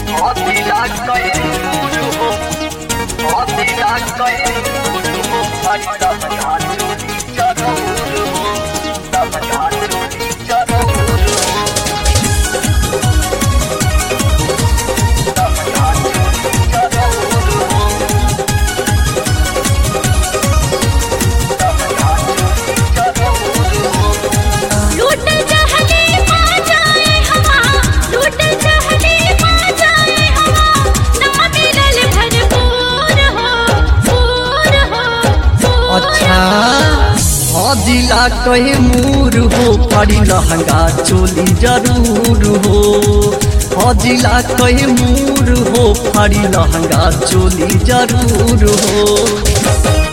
लूट जहली पा जाए हवा लूट जहली पा जाए हवा ना मिलल भरपूर हो पूर हो पूर अच्छा हो। हजिला कहे मूर हो पड़ी लहंगा चोली जरूर हो हजिला कहे मूर हो पड़ी लहंगा चोली जरूर हो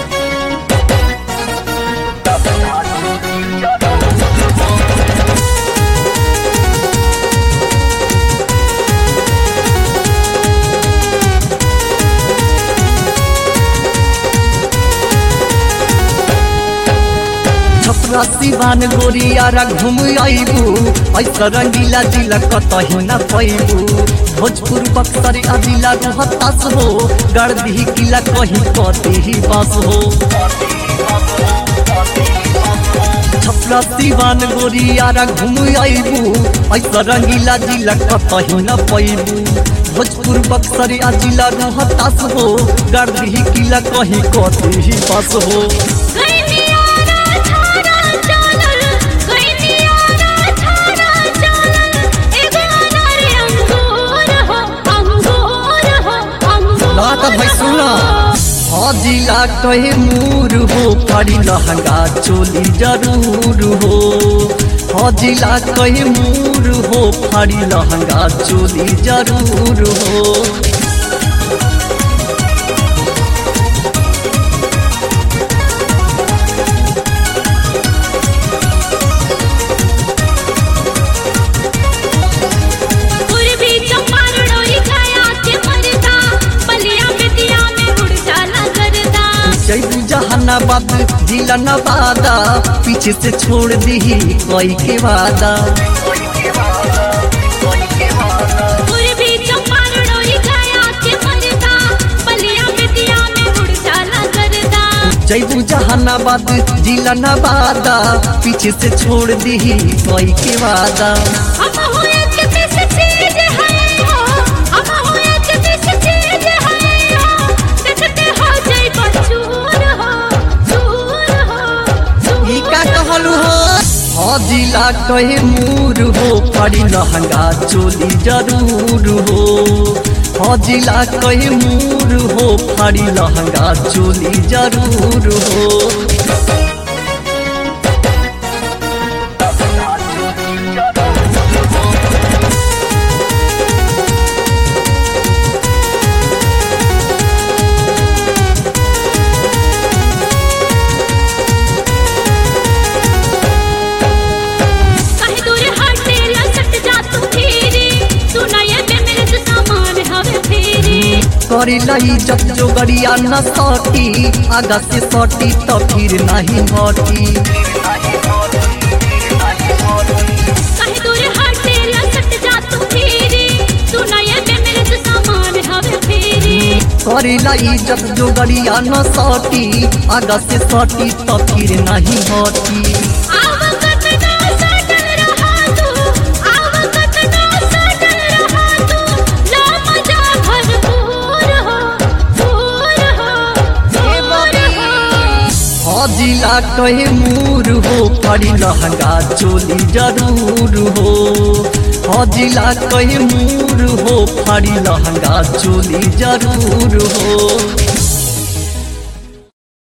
छपरा सिवान गोरियारा घूम आईबू ऐसा रंगीला जिला कतही न पैबू भोजपुर बक्सर आ जिला रोहतास हो गड़दी किला कहीं कती ही बस हो छपरा सिवान गोरियारा घूम आईबू ऐसा रंगीला जिला कतही न पैबू भोजपुर बक्सर आ जिला रोहतास हो गड़दी किला कहीं कती ही बस हो गैनियारा छारा चालल गैनियारा छारा चालल एगो अनार अंगूर हो अंगूर हो अंगूर ला त भाइ सुन हजिला कहे मूर हो पड़ी लहंगा चोली जरूर हो हजिला कहे मूर हो पड़ी लहंगा चोली जरूर हो पूर्वी चंपारण ओरी छाया के मरदा बलिया बेतिया में उड़ जाला करदा जैबू जहानाबाद जिला नवादा पीछे से छोड़ दी कोई के वादा पूर्वी चंपारण ओरी छाया के मरदा बलिया बेतिया में उड़ जाला करदा जैबू जहानाबाद जिला नवादा पीछे से छोड़ दी कोई के वादा हम हो एक दिस चीज है हो हम हो एक दिस चीज है हो देखते हो जय बचूर हो चूर हो चूर ई का कहलू हो हजिला कहे मूर हो पड़ी लहंगा चोली जरूर हो हजिला कहे मूर हो पड़ी लहंगा चोली जरूर हो कहीं दूर हटे लसट जा तू फिरी सुनाए में मेरे से सामान हवे फिरी करी लई जब जो गड़िया न सटी आगा से सटी तो फिर नहीं हटी कहीं दूर हटे लसट जा तू फिरी सुनाए में मेरे से सामान हवे फिरी करी लई जब जो गड़िया न सटी आगा से सटी तो फिर नहीं हटी आवकत ना सटल रहा तू आवकत ना सटल रहा तू ला मजा भरपूर हो पूर हो पूर हो हजिला कहे मूर हो पड़ी लहंगा चोली जरूर हो हजिला कहे मूर हो पड़ी लहंगा चोली जरूर हो